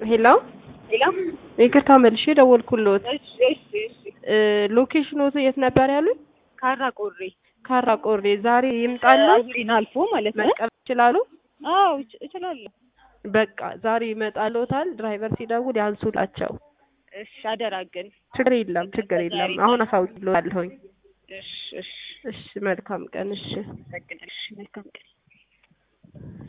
ሄሎ ሄሎ ይቅርታ መልሼ ደወልኩልዎት። እሺ እሺ እሺ እ ሎኬሽኖቱ የት ነበር ያሉኝ? ካራ ቆሬ ካራ ቆሬ። ዛሬ ይምጣሉ? አዙሪን አልፎ ማለት ነው። መቀበል ይችላሉ? አዎ እች- እችላለሁ። በቃ ዛሬ ይመጣልዎታል። ድራይቨር ሲደውል ያንሱላቸው። እሺ አደራ ግን ችግር የለም ችግር የለም። አሁን አሳውቅልዎታለሁኝ። እሺ እሺ እሺ መልካም ቀን። እሺ አመሰግናለሁ። እሺ መልካም ቀን